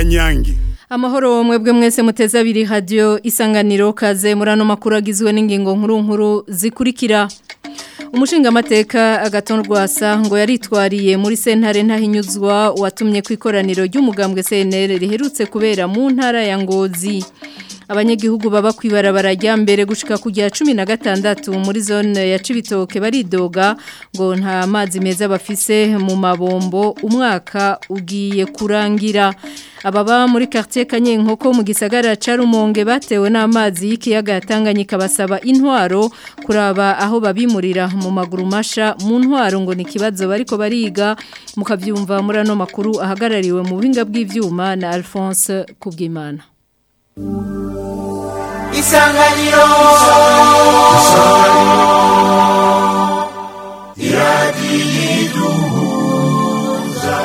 kanyange Amahoro mwebwe mwese muteze abiri radio isanganiro kaze murano makuru agizwe n'ingingo nkuru nkuru zikurikira Umushinga mateka agatonrwasa ngo yaritwariye muri sentare ntahinyuzwa watumye kwikoraniro ry'umugambwe CNL riherutse kubera mu ntara ya Ngozi abanyagihugu baba kwibarabara rya mbere gushika kujya 16 muri zone ya Cibitoke baridoga ngo nta mazi meza bafise mu mabombo umwaka ugiye kurangira ababa muri quartier Kanyenkoko mu gisagara ca Rumonge batewe n'amazi y'ikiyaga Tanganyika basaba intwaro kuraba aho babimurira mu maguru masha mu ntwaro ngo ni kibazo bariko bariga mukavyumva muri ano makuru ahagarariwe mu buhinga bw'ivyuma na Alphonse Kubwimana isanganiro iradiyiduhuza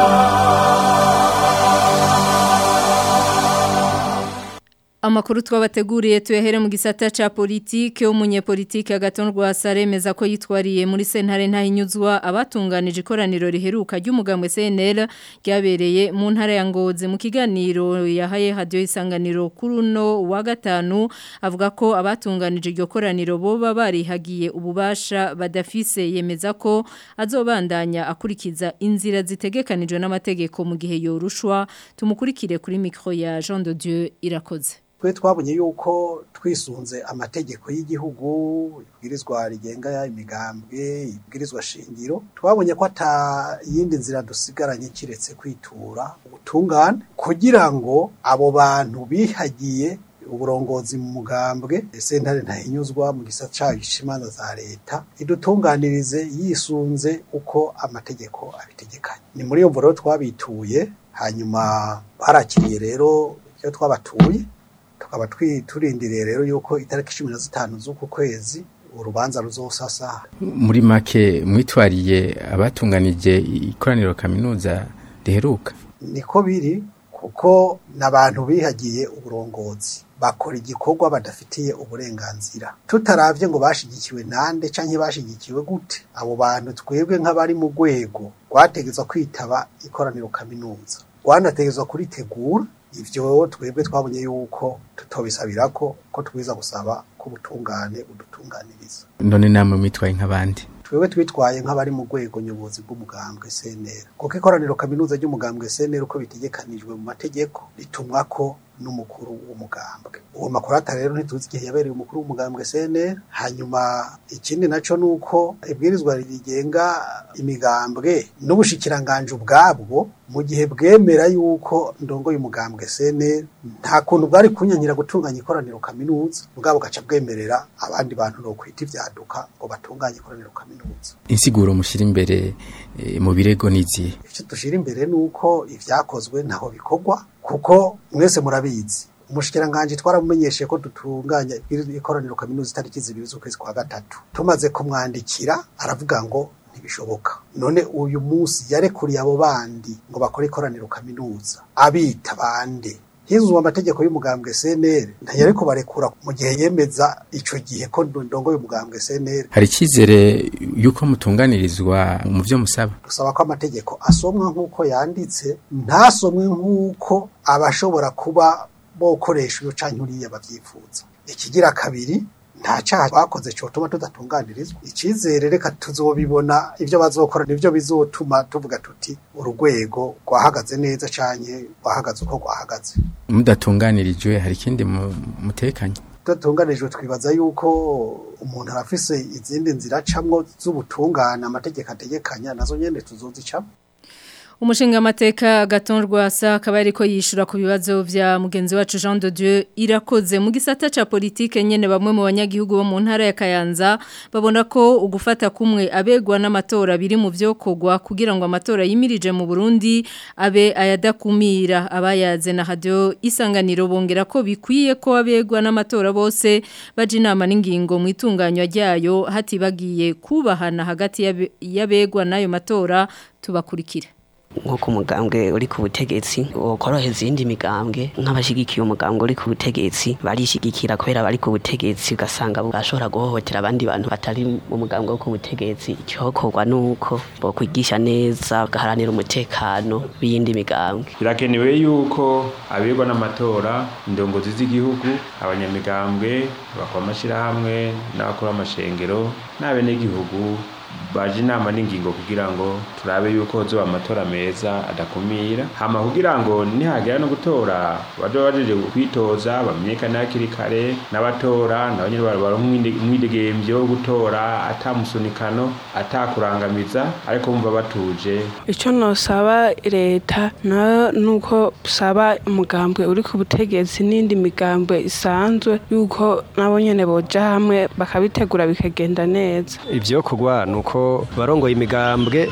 Amakuru twabateguriye tuyahere mu gisata ca politike umunyepolitike agatonrwa saremeza ko yitwariye muri sentare ntahinyuzwa abatunganije ikoraniro riheruka ry'umugambwe CNL ryabereye mu ntara ya Ngozi mu kiganiro yahaye radio isanganiro kuruno wa gatanu avuga ko abatunganije iryo koraniro boba barihagiye ububasha badafise yemeza ko azobandanya akurikiza inzira zitegekanijwe n'amategeko mu gihe yorushwa tumukurikire kuri micro ya Jean de Dieu irakoze twe twabonye yuko twisunze amategeko y'igihugu ibwirizwa rigenga imigambwe ibwirizwa shingiro twabonye ko ata yindi nzira dusigaranye kiretse kwitura ubutungane kugira ngo abo bantu bihagiye uburongozi mu mugambwe sentare ntahinyuzwa mu gisata cayo imanza za leta idutunganirize yisunze uko amategeko abitegekanye ni muri iyo mvuro twabituye hanyuma barakiriye rero iyo twabatuye tukaba turindiriye rero yuko itariki cumi na zitanu z'uku kwezi urubanza ruzosasa muri make mwitwariye abatunganije ikoraniro kaminuza riheruka niko biri kuko n'abantu bihagiye uburongozi bakora igikorwa badafitiye uburenganzira tutaravye ngo bashigikiwe nande canke bashigikiwe gute abo bantu twebwe nk'abari mu rwego rwategezwa kwitaba ikoraniro kaminuza rwanategezwa kuritegura ivyo twebwe twabonye yuko tutobisabira ko ko twiza gusaba ko ubutungane udutunganiriza none namwe mwitwaye nk'abandi twebwe twitwaye nk'abari mu rwego nyobozi bw'umugambwe CNL kuko ikoraniro kaminuza ry'umugambwe CNL uko bitegekanijwe mu mategeko ritumwa ko n'umukuru w'umugambwe uwo makurata rero ntituzi igihe yabereye umukuru w'umugambwe CNL hanyuma ikindi naco nuko ibwirizwa rigenga imigambwe n'ubushikiranganje ubwabwo mu gihe bwemera yuko ndongo y'umugambwe CNL nta kuntu bwari kunyanyira gutunganya ikoraniro kaminuza ubwabo gaca bwemerera abandi bantu no kwita ivyaduka ngo batunganye ikoraniro kaminuza insiguro mushira imbere e, mu birego niziye icyo dushira imbere nuko ivyakozwe ntaho bikorwa kuko mwese murabizi umushikiranganje twaramumenyeshe ko dutunganya ikoraniro kaminuza itariki zibiri z'ukwezi kwa gatatu tumaze kumwandikira aravuga ngo ntibishoboka none uyu munsi yarekuriye abo bandi ngo bakore ikoraniro kaminuza abita bande hizuzwa amategeko y'umugambwe CNL ntayari kubarekura mu gihe yemeza ico gihe ko ndongo y'umugambwe CNL hari ikizere yuko mutunganirizwa mu byo musaba dusaba ko amategeko asomwa nk'uko yanditse ntasomwe nk'uko abashobora kuba bokoresha iyo canke uriya bavyifuza ikigira kabiri nta cyaha bakoze cyotuma tudatunganirizwa icyizere reka tuzobibona ibyo bazokora nibyo bizotuma tuvuga tuti urugwego rwahagaze neza cyane rwahagaze uko rwahagaze mudatunganirijwe hari ikindi mutekanye tudatunganirijwe twibaza yuko umuntu arafise izindi nzira acamwo z'ubutungane amategeko ategekanya nazo nyene tuzozicamo Umushinga amateka gatonrwa sa akaba ariko yishura ku bibazo vya mugenzi wacu Jean de Dieu irakoze mu gisata ca politike nyene bamwe mu banyagihugu bo mu ntara ya Kayanza babona ko ugufata kumwe abegwa n'amatora biri mu vyokogwa kugira ngo amatora yimirije mu Burundi abe ayadakumira abayaze na radio isanganiro bongera ko bikwiye ko abegwa n'amatora bose baje inama n'ingingo mu itunganywa ryayo hatibagiye kubahana hagati y'abegwa n'ayo matora tubakurikira nk'uko umugambwe uri ku butegetsi wokoroheza iyindi migambwe nk'abashigikiye umugambwe uri ku butegetsi barishigikira kubera bari ku butegetsi ugasanga bashobora guhohotera abandi bantu batari mu mugambwe wo ku butegetsi icyokorwa ni uko bokwigisha neza bagaharanira umutekano w'iyindi migambwe birakenewe yuko abigwa n'amatora indongozi z'igihugu abanyamigambwe bakora amashyirahamwe n'abakora amashengero n'abenegihugu baje inama n'ingingo kugira ngo turabe yuko zoba amatora meza adakumira hama kugira ngo nihagera no gutora baje bajeje kwitoza bamenyekane hakiri kare n'abatora nabo nyene baronka umwidegemvyo wo gutora atamusunikano atakurangamiza ariko bumva batuje icyo nosaba leta nayo nuko saba umugambwe uri ku butegetsi n'indi migambwe isanzwe yuko nabo nyene boja hamwe bakabitegura bikagenda neza ivyo kugwa nuko barongoye imigambwe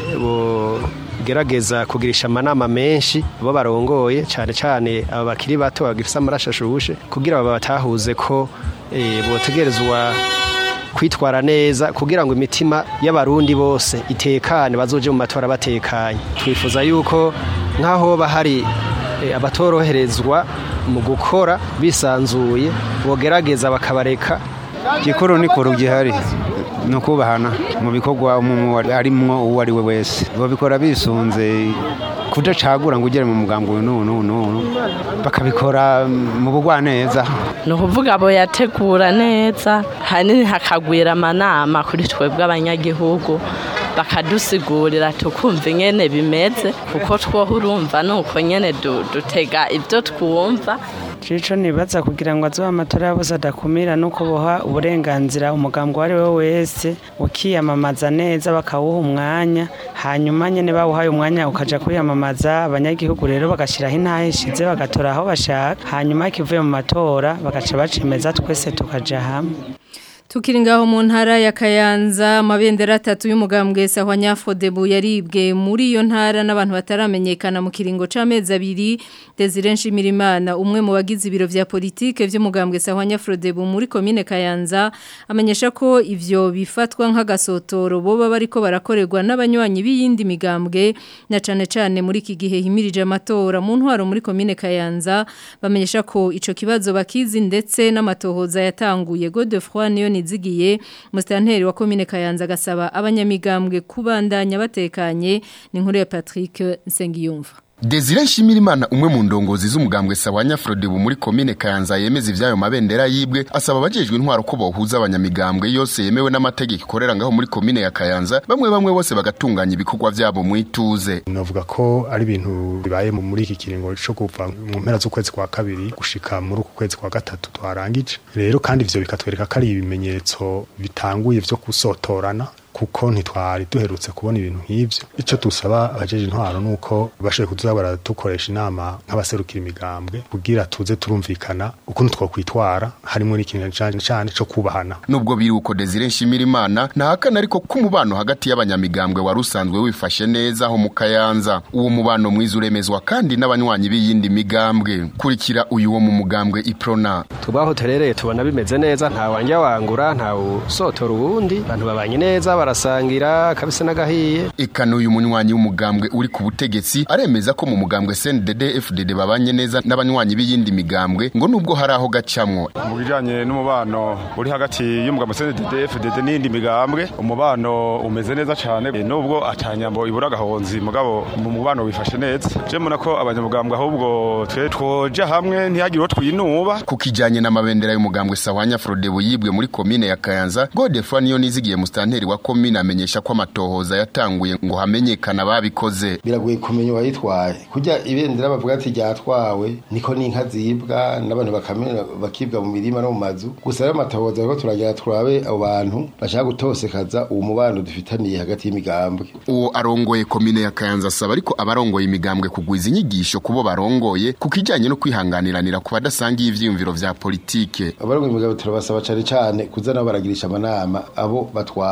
bogerageza kugirisha amanama menshi bo barongoye cyane cyane aba bakiri bato bagifise amaraso ashushe kugira babatahuze ko eh, botegerezwa kwitwara neza kugira ngo imitima y'abarundi bose itekane bazoje mu matora batekanye twifuza yuko nk'aho bahari eh, abatoroherezwa mu gukora bisanzuye bogerageza bakabareka gikuru ni kuru gihari ni ukubahana mu bikorwa umuntu arimwo uwo ari we wese babikora bisunze kudacagura ngo ugere mu mugambi uyu n'uyu n'uyu bakabikora mu bugwaneza ni ukuvuga abo yategura neza hanini hakagwira amanama kuri twebwe abanyagihugu bakadusigurira tukumva ingene bimeze kuko twoho urumva ni uko nyene dutega ibyo twumva cico nibaza kugira ngo azoba amatora yabose adakumira nuko boha uburenganzira umugambwe uwo ari we wese ukiyamamaza neza bakawuha umwanya hanyuma nyene bawuhaye umwanya ukaja kwiyamamaza abanyagihugu rero bagashiraho intahe ishize bagatora aho bashaka hanyuma kivuye mu matora bagaca bacemeza twese tukaja hamwe Tukiri ngaho mu ntara ya Kayanza amabendera atatu y'umugambwe Sahwa Nyafodebu yaribwe muri iyo ntara n'abantu bataramenyekana mu kiringo c'amezi abiri Desire Nshimirimana umwe mu bagize ibiro vya politike vy'umugambwe Sahwa Nyafodebu muri commune Kayanza amenyesha ko ivyo bifatwa nk'agasotoro boba bariko barakorerwa n'abanywanyi b'iyindi migambwe na cane cane muri iki gihe himirije amatora mu ntwaro muri commune Kayanza bamenyesha ko ico kibazo bakizi ndetse n'amatohoza yatanguye Godefroid niyo nizigiye mustanteri wa commune Kayanza gasaba abanyamigambwe kubandanya batekanye ni nkuru ya Patrick Nsengiyumva Desire Nshimirimana umwe mu ndongozi z'umugambwe Sawanya Frodebu muri commune Kayanza yemeza ivyayo mabendera yibwe asaba abajejwe intwaro ko bohuza abanyamigambwe yose yemewe n'amategeko ikorera ngaho muri commune ya Kayanza bamwe bamwe bose bagatunganya ibikorwa vyabo mu ituze navuga ko ari ibintu bibaye muri iki kiringo cyo kuva mu mpera z'ukwezi kwa kabiri gushika muri uku kwezi kwa gatatu twarangije rero kandi ivyo bikatwereka ko ari ibimenyetso bitanguye vyo gusotorana kuko ntitwari duherutse kubona ibintu nk'ivyo ico dusaba abajeje intwaro nuko bashoboye kuza baradukoresha inama nk'abaserukira imigambwe kugira tuze turumvikana ukuntu twokwitwara harimo n'ikintu cane cane co kubahana nubwo biri uko Desire Nshimirimana ntahakana ariko ko umubano hagati y'abanyamigambwe wari usanzwe wifashe neza aho mu Kayanza uwo mubano mwiza uremezwa kandi n'abanywanyi b'iyindi migambwe kurikira uyu wo mu mugambwe Iprona tubaho terereye tubona bimeze neza nta wanja wangura nta usotora uwundi abantu babanye neza barasangira kabisa n'agahiye Eka n'uyu munywanyi w'umugambwe uri ku butegetsi aremeza ko mu mugambwe CNDD FDD babanye neza n'abanywanyi b'iyindi migambwe ngo nubwo hari aho gacamwo mu bijanye n'umubano uri hagati y'umugambwe CNDD FDD n'iyindi migambwe umubano umeze neza cyane nubwo atanyambo ibura agahonzi mugabo mu mubano wifashe neza je mbona ko abanyamugambwe ahubwo twe twoja hamwe ntihagire uwo twinuba ku kijanye n'amabendera y'umugambwe Sawanya Frodebu yibwe muri komine ya Kayanza Godefroid niyo nizigiye mustanteri wa komine amenyesha ko amatohoza yatanguye ngo hamenyekana babikoze biragoye kumenya uwayitwaye kujya ibendera bavuga ati ryatwawe niko n'inka zibwa n'abantu bakamena bakibwa mu mirima no mu mazu gusa rero amatohoza ariko turagira turabe abo bantu bashaka gutosekaza uwo mubano dufitaniye hagati y'imigambwe uwo arongoye komine ya Kayanza asaba ariko abarongoye imigambwe kugwiza inyigisho kubo barongoye ku kijanye no kwihanganiranira ku badasangiye ivyiyumviro vya politike abarongoye imigambwe turabasaba cane cane kuza nabo baragirisha amanama abo batwara rimwe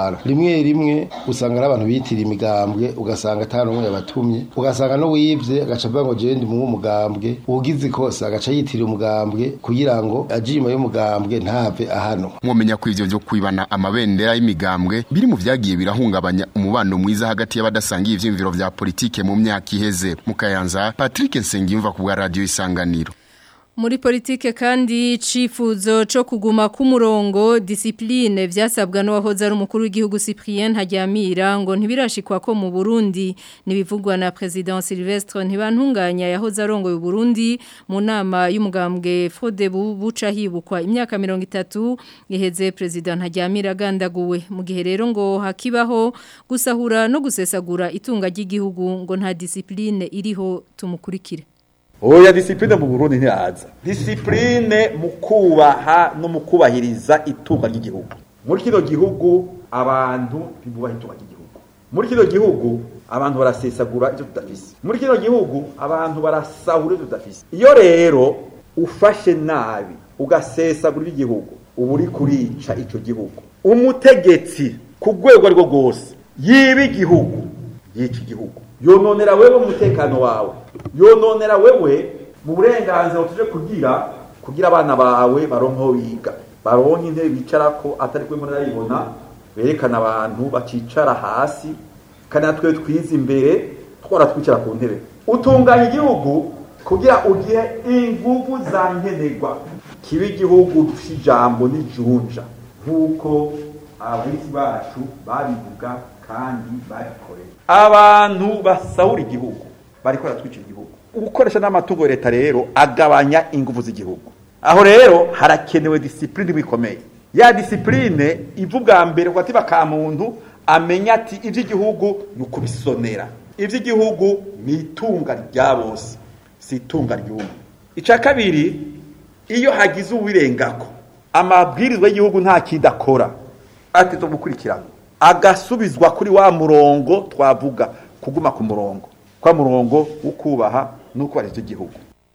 rimwe rimwe usanga ari abantu bitira imigambwe ugasanga ata n'umwe yabatumye ugasanga no wibye agaca avuga ngo jewe ndi mu mugambwe ugize ikosa agaca yitirira umugambwe kugira ngo aje inyuma y'umugambwe ntave ahano mwomenya ko ivyo vyo kwibana amabendera y'imigambwe biri mu vyagiye birahungabanya umubano mwiza hagati y'abadasangiye ivyiyumviro vya politike mu myaka iheze mu kayanza Patrick Nsengiyumva ku bwa radio isanganiro Muri politike kandi icifuzo cyo kuguma ku murongo discipline vyasabwa n'uwahoze ari umukuru w'igihugu Cyprien Hajyamira ngo ntibirashikwa ko mu Burundi nibivugwa na president Silvestre ntibantunganya yahoze arongoye Burundi mu nama y'umugambwe Fodebu buca hibukwa imyaka 30 iheze president Hajyamira gandaguwe mu gihe rero ngo hakibaho gusahura no gusesagura itunga ry'igihugu ngo nta discipline iriho tumukurikire oya disipurine mu burundi ntiyaza disipurine mu kubaha no mu kubahiriza itunga ry'igihugu muri kino gihugu abantu ntibubaha itunga ry'igihugu muri kino gihugu abantu barasesagura ibyo tudafise muri kino gihugu abantu barasahura ibyo tudafise iyo rero ufashe nabi ugasesagura igihugu uba uri kurica icyo gihugu umutegetsi ku rwego rwo rwose yiba igihugu yica igihugu yononera wewe umutekano wawe yononera wewe mu burenganzira tuje kugira kugira abana bawe baronka aho biga baronka intebe bicarako atari kwe muri arayibona berekana abantu bacicara hasi kandi natwe twize imbere twara twicara ku ntebe utunganya igihugu kugira ugihe inguvu za nkenerwa kiba igihugu cy'ijambo n'ijunja nk'uko abahinzi bacu babivuga kandi babikoreye abantu basahura igihugu bariko baratwicira igihugu ugukoresha n'amatungo ya leta rero agabanya ingufu z'igihugu aho rero harakenewe disipurine bikomeye ya disipurine iva ubwa mbere ku gatiba ka muntu amenya ati iby'igihugu ni ukubisonera iby'igihugu ni itunga rya bose si itunga ry'umwe icya kabiri iyo hagize uwirengako amabwirizwa y'igihugu nta kindi akora ati zo gukurikirana agasubizwa kuri wa murongo twavuga kuguma ku murongo kwa murongo wo kubaha no kubahiriza igihugu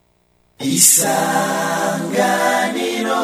isanganiro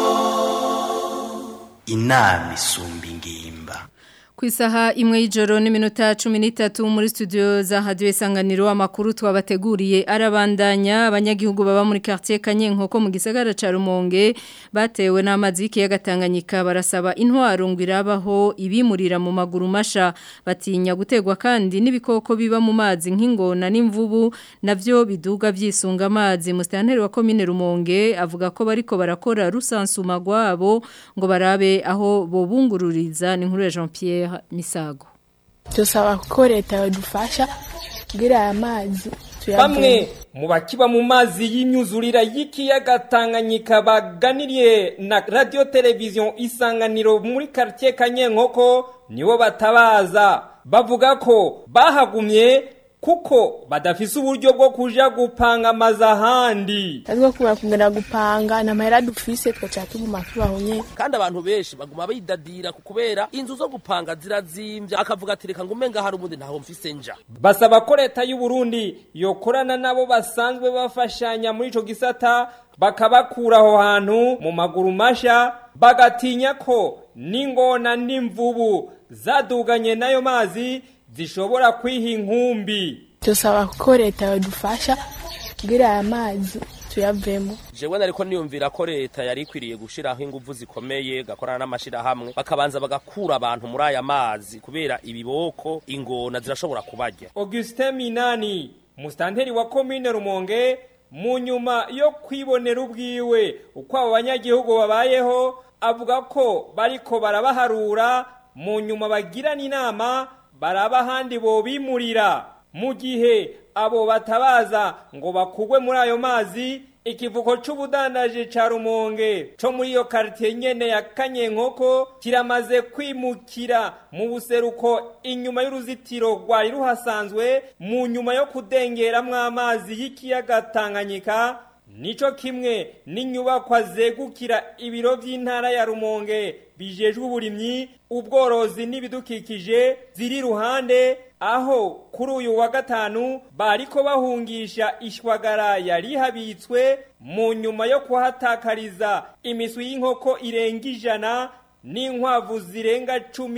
inama isumba ingimba Ku isaha imwe y'ijoro n'iminota cumi n'itatu muri studio za hadiyo isanganiro amakuru twabateguriye arabandanya abanyagihugu baba muri quartier Kanyenkoko mu gisagara ca Rumonge batewe n'amazi y'ikiyaga Tanganyika barasaba intwaro ngo irabaho ibimurira mu maguru masha batinya gutegwa kandi n'ibikoko biba mu mazi nk'ingona n'imvubu navyo biduga vyisunga amazi mustanteri wa commune Rumonge avuga ko bariko barakora rusansuma gwabo ngo barabe aho bobungururiza ni nkuru ya Jean Pierre Misago dusaba ko leta yadufasha kugira aya mazi bamwe mu bakiba mu mazi y'imyuzurira y'ikiyaga Tanganyika baganiriye na radio televiziyo isanganiro muri quartier Kanyenkoko nibo batabaza bavuga ko bahagumye kuko badafise uburyo bwo kuja gupanga amazi ahandi azwo kumara kugenda gupanga na mahera dufise twaca tuguma tubaho nyene kandi abantu benshi baguma bidadira kubera inzu zo gupanga zirazimvya akavuga ati reka ngume ngaho hari ubundi ntaho mfise nja basaba ko leta y'u Burundi yokorana nabo basanzwe bafashanya muri ico gisata bakabakura aho hantu mu maguru masha bagatinya ko n'ingona n'imvubu zaduganye n'ayo mazi zishobora kwiha inkumbi dusaba ko leta yadufasha kugira aya mazi tuyavemo jewe nariko niyumvira ko leta yari ikwiriye gushiraho inguvu zikomeye gakorana n'amashirahamwe bakabanza bagakura abantu muri aya mazi kubera ibiboko ingona zirashobora kubarya Augustin Minani mustanteri wa commune Rumonge mu nyuma yo kwibonera ubwiwe uko abo banyagihugu babayeho avuga ko bariko barabaharura mu nyuma bagirana inama baraba ahandi bobimurira mu gihe abo batabaza ngo bakugwe muri ayo mazi ikivuko c'ubudandaje ca rumonge co muri iyo karitiye nyene ya kanyenkoko kiramaze kwimukira mu buseruko inyuma y'uruzitiro rwari ruhasanzwe mu nyuma yo kudengeramwo amazi y'ikiyaga tanganyika nico kimwe n'inyubakwa zegukira ibiro vy'intara ya rumonge bijejwe uburimyi ubworozi n'ibidukikije ziri ruhande aho kuri uyu wa gatanu bariko bahungisha ishwagara yari habitswe mu nyuma yo kuhatakariza imiswi y'inkoko irenga ijana n'inkwavu zirenga cumi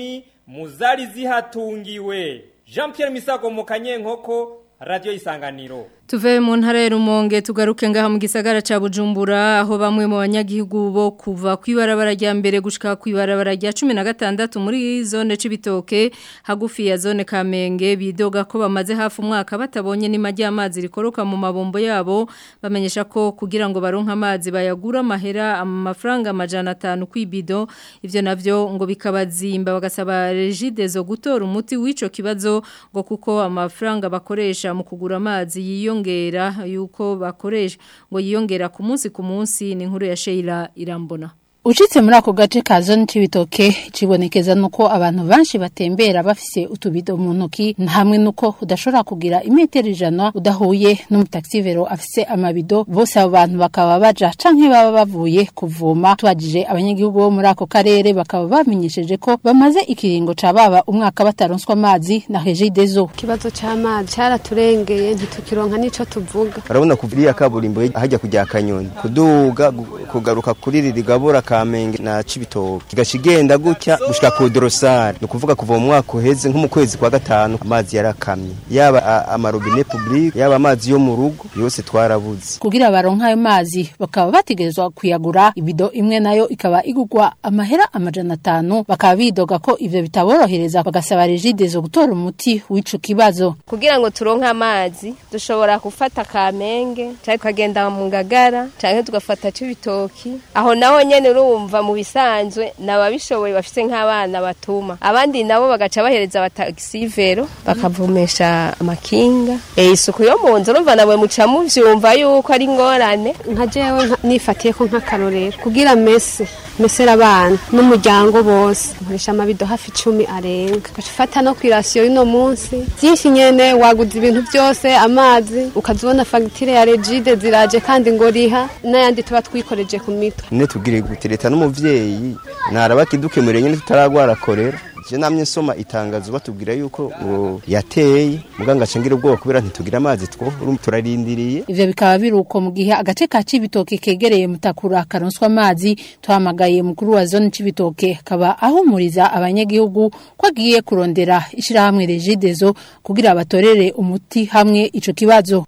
mu zari zihatungiwe jean Pierre misago mu kanyenkoko radiyo isanganiro Tuve mu ntara ya Rumonge tugaruke ngaha mu gisagara ca Bujumbura aho bamwe mu banyagihugu bo kuva kwibarabara rya mbere gushika kwibarabara rya 16 muri zone cibitoke hagufi ya zone Kamenge bidoga ko bamaze hafi umwaka batabonye n'imajya amazi rikoroka mu mabombo yabo bamenyesha ko kugira ngo baronka amazi bayagura mahera amafaranga amajana 5 kwibido ivyo navyo ngo bikabazimba bagasaba regide zo gutora umuti w'ico kibazo ngo kuko amafaranga bakoresha mu kugura amazi yiyo yiyongera yuko bakoresha ngo yiyongera ku munsi ku munsi ni inkuru ya Sheila Irambona Ucitse muri ako gace ka zone c'ibitoke cibonekeza nuko abantu banshi batembera bafise utubido mu ntoki hamwe nuko udashobora kugira imetero ijana udahuye n'umutaxivero afise amabido bose abo bantu bakaba baja canke baba bavuye kuvoma twajije abanyagihugu bo muri ako karere bakaba bamenyesheje ko bamaze ikiringo ca baba umwaka bataronswa amazi na Regideso ikibazo c'amazi caraturengeye ntitukironka nico tuvuga urabona kuviriya kaburimbo hajya kujya kanyoni kuduga kugaruka kuri ririgabura kamenge na cibitoke kigaca igenda gutya gushika ku dorosari ni ukuvuga kuva mu mwaka uheze nko mu kwezi kwa gatanu amazi yarakamye yaba amarobine public yaba amazi yo mu rugo yose twarabuze kugira baronka ayo mazi bakaba bategerezwa kuyagura ibido imwe nayo ikaba igugwa amahera amajana atanu bakaba bidoga ko ivyo bitaborohereza bagasaba regide zo gutora umuti w'ico kibazo kugira ngo turonke amazi dushobora gufata kamenge canke tukagenda mu ngagara canke tugafata cibitoki aho naho nyene urumva mu bisanzwe nababishoboye bafite nk'abana batuma abandi nabo bagaca bahereza abatagisivero bakavumesha amakinga eh isuku yo mu nzu urumva nawe muca muvyumva yuko ari ngorane nka jewe nifatiye ko nk'akarorero kugira mese mesera abana n'umuryango bose nkoresha amabido hafi icumi arenga ugafata no kwirasiyo y'uno munsi byinshi nyene waguze ibintu byose amazi ukazibona fagitire ya regide ziraje kandi ngo riha n'ayandi tuba twikoreje ku mitwe ne tubwire gute leta n'umuvyeyi naraba kidukemurire nyene tutaragwara korera je namye nsoma itangazo batubwira yuko ngo yateye muganga cengira ubwoba kubera ntitugira amazi two turarindiriye ivyo bikaba biruko mu gihe agace ka cibitoke kegereye mutakura karonswa amazi tuhamagaye mukuru wa zone cibitoke akaba ahumuriza abanyagihugu ko agiye kurondera ishirahamwe regidezo kugira batorere umuti hamwe ico kibazo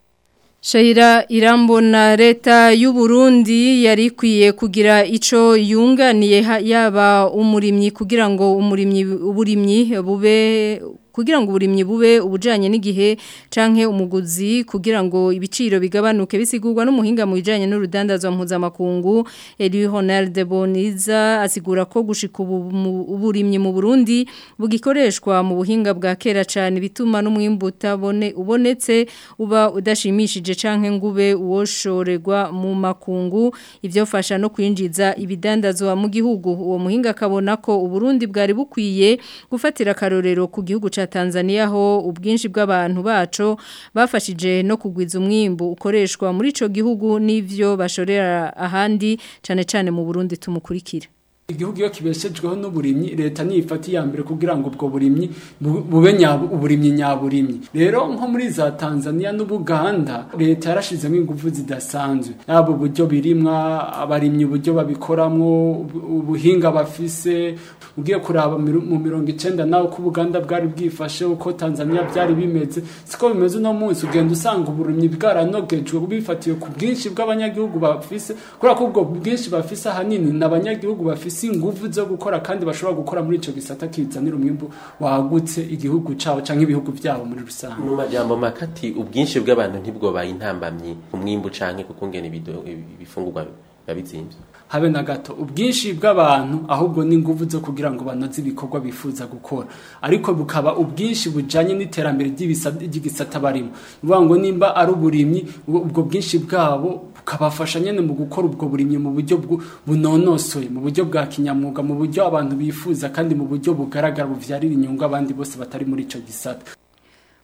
Shaira irambona leta y'u Burundi yari ikwiye kugira ico yunganiye yaba umurimyi kugira ngo umurimyi uburimyi bube kugira ngo uburimyi bube ubujanye n'igihe canke umuguzi kugira ngo ibiciro bigabanuke bisigurwa n'umuhinga mu bijanye n'urudandazwa mpuzamakungu Eli Ronald Boniza asigura ko gushika uburimyi mu Burundi bugikoreshwa mu buhinga bwa kera cane bituma n'umwimbu utabone ubonetse uba udashimishije canke ngube uwoshorerwa mu makungu ivyo fasha no kwinjiza ibidandazwa mu gihugu uwo muhinga akabona ko uburundi bwari bukwiye gufatira karorero ku gihugu ca Tanzania ho ubwinshi bw'abantu baco bafashije no kugwiza umwimbu ukoreshwa muri ico gihugu n'ivyo bashorera ahandi cane cane mu Burundi tumukurikira igihugu iyo kibeshejweho n'uburimyi leta nifata iya mbere kugira ngo ubwo burimyi bube uburimyi nyaburimyi rero nko muri za Tanzania n'Ubuganda leta yarashizemo ingufu zidasanzwe yabo uburyo birimwa abarimyi uburyo babikoramwo ubuhinga bafise ugiye kuraba mu mirongo icenda nawe ko Ubuganda bwari bwifashe uko Tanzania byari bimeze siko bimeze uno munsi ugenda usanga uburimyi bwaranogejwe bifatiye ku bwinshi bw'abanyagihugu bafise kubera ko ubwo bwinshi bafise ahanini n'abanyagihugu bafise ingufu zo gukora kandi bashobora gukora muri ico gisata kizanira umwimbu wagutse igihugu cabo canke ibihugu byabo muri rusange mu majambo makati ubwinshi bw'abantu ntibwobaye intambamyi umwimbu canke kukungena ibifungurwa babizimvye habe na gato ubwinshi bw'abantu ahubwo ni ingufu zo kugira ngo banoze ibikorwa bifuza gukora ariko bukaba ubwinshi bujanye n'iterambere ry'igisata barimo bivuga ngo nimba ari uburimyi ubwo bwinshi bwabo bukabafasha nyene mu gukora ubwo burimyi mu buryo bunonosoye mu buryo bwa kinyamwuga mu buryo abantu bifuza kandi mu buryo bugaragara buvyarira inyungu abandi bose batari muri ico gisata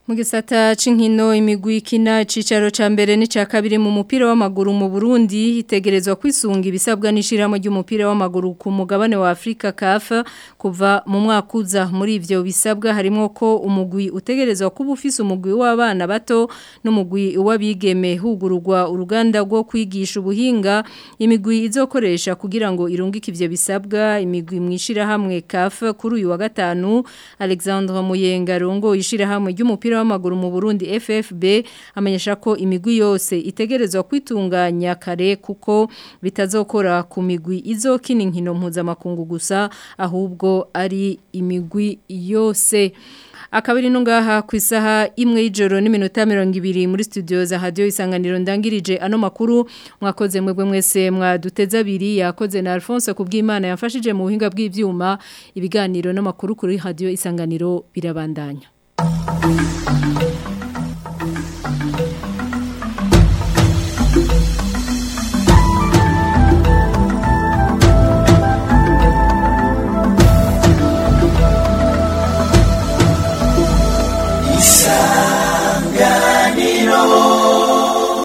Mu gisata c'inkino imigwi ikina icicaro ca mbere n'ica kabiri mu mupira w'amaguru mu Burundi itegerezwa kwisunga ibisabwa n'ishiramo ry'umupira w'amaguru ku mugabane wa Afrika CAF kuva mu mwaka uza muri ivyo bisabwa harimo ko umugwi utegerezwa kuba ufise umugwi w'abana bato n'umugwi w'abigeme hugururwa uruganda rwo kwigisha ubuhinga imigwi izokoresha kugira ngo irungike ivyo bisabwa imigwi mwishira hamwe CAF kuri uyu wa gatanu Alexandre Muyenga rongo ishira hamwe ry'umupira w'amaguru mu Burundi FFB amenyesha ko imigwi yose itegerezwa kwitunganya kare kuko bitazokora ku migwi izokina inkino mpuzamakungu gusa ahubwo ari imigwi yose akabiri nungaha ku isaha imwe y'ijoro n'iminota mirongo ibiri muri studio za radio isanganiro ndangirije ano makuru mwakoze mwebwe mwese mwaduteza abiri yakoze na Alphonse kubw'Imana yafashije mu buhinga bw'ivyuma ibiganiro n'amakuru kuri radio isanganiro birabandanya Thank you.